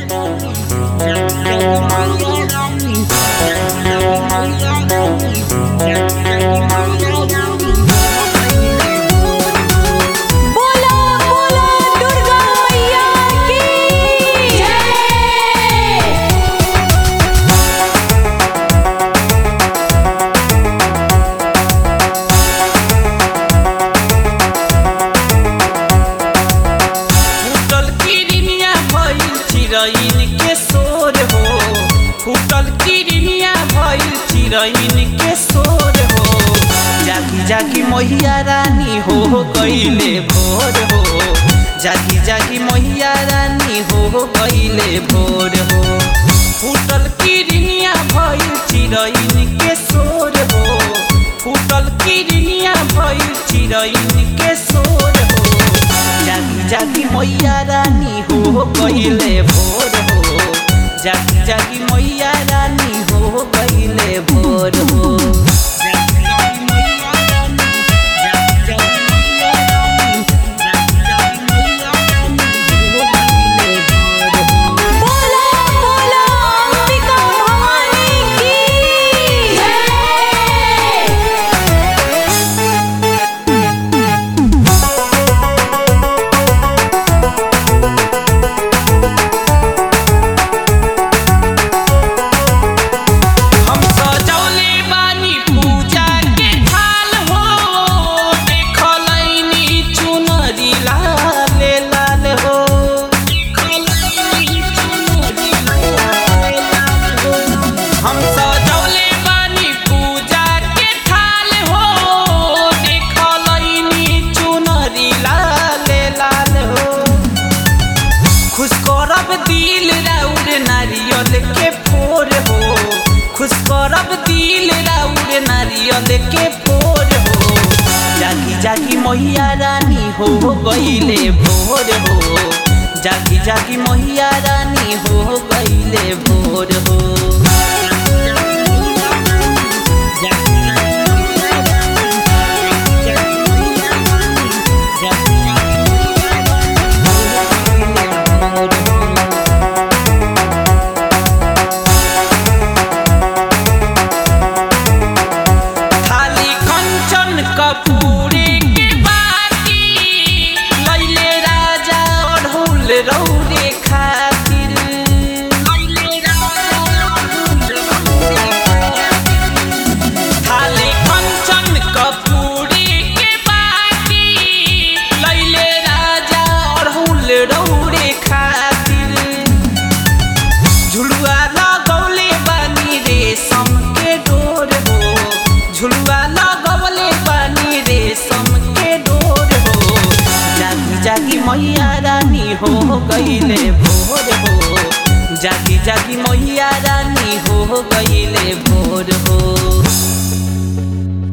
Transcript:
बोला बोला दुर्गा मैया की जय फूटल किरनिया भइल चिरैन के शोर हो फूटल किरनिया भइल चिरैन के शोर हो जागी जागी मैया रानी हो गईले भोर हो जागी जागी मैया रानी हो गईले भोर हो फूटल किरनिया भइल चिरैन के शोर हो फूटल किरनिया भइल चिरैन के शोर हो जागी जागी मैया रानी हो गईले भोर हो जागी जागी मैया रानी हो गईले भोर हो जागी जागी मैया रानी, जागी जागी मैया रानी, जागी जागी मैया रानी हो गईले भोर हो। बोला बोला अंबिका भवानी की जय हम सजौले बानी पूजा के थाल हो देखलैनी चुनरी लाल लाल हो देखलैनी चुनरी लाल लाल हो। हम सजौले बानी पूजा के थाल हो देखलैनी चुनरी लाल लाल हो खुश करब दिल राउर नारियल के फोर हो खुश करब दिल राउर नारियल के फोर हो जागी जागी मैया रानी हो गईले भोर हो जागी जागी मैया रानी हो गईले भोर हो जागी जागी मैया रानी, जागी जागी मैया रानी, जागी जागी मैया रानी, हो गईले भोर हो। थाली कंचन कपूरे के बाटी लैले राजा अढ़ौल रौरे खातिर लैले राजा अढ़ौल रौरे खातिर। थाली कंचन कपूरे के बाटी लैले राजा अढ़ौल रौरे खातिर झुलुआ लगौले बानी रेशम के डोर हो झुलुआ लगौले बानी रेशम के डोर हो जागी जागी मैया रानी हो गईले भोर हो जागी जागी मैया रानी हो गईले भोर हो